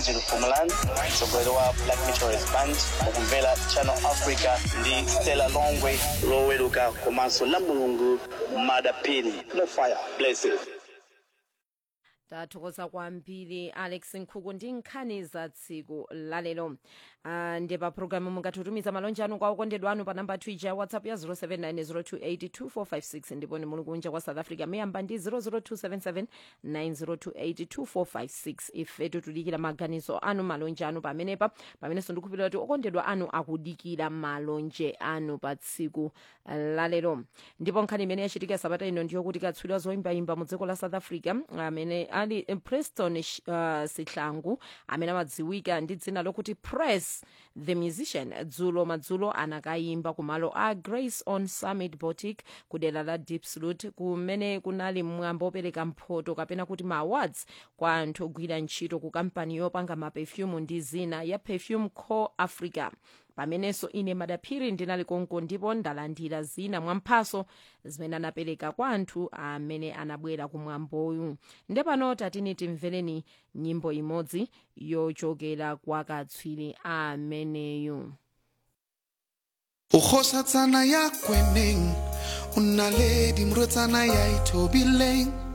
Virgil Fumaland mtsogoleri wa Black Meteorist Band ukumvera Channel Africa ndi Stella Longwe loweruka komanso la mulungu madapini no fire blessed tathokoza kwambiri alex nkhuku ndi nkhani za tsiku lalero uh, ndi pa programu mungatutumiza malonje anu kwa okondedwa anu pa namba twitter ya whatsapp ya 0790282456 ndipo ni muli kunja kwa south africa muyamba ndi 0027790282456 ife tikudikira maganizo anu malonje anu pamenepa pamenenso ndikupitira kuti okondedwa anu akudikira malonje anu pa tsiku lalero ndipo nkhani imene yachitika sabata ino ndiyo kuti katswiri wa zoyimbayimba mu dziko la south africa amene ali eh, preston uh, sihlangu amene amadziwika ndi dzina lokuti press the musician dzulo madzulo anakayimba kumalo a grace on summit boutique kudera la deepslut kumene kunali mwambo opereka mphoto kapena kuti ma awards kwa anthu ogwira ntchito ku kampani yopanga maperfume ndi zina ya perfume co africa pamenenso ine madaphiri ndinali konko ndipo ndalandira zina mwamphaso zimene anapereka kwa anthu amene anabwera kumwamboyu nde pano tatini timvereni nyimbo imodzi yochokera kwa katswiri ameneyu ukgosatsana ya kweneng o nna le dimrotsana ya itobileng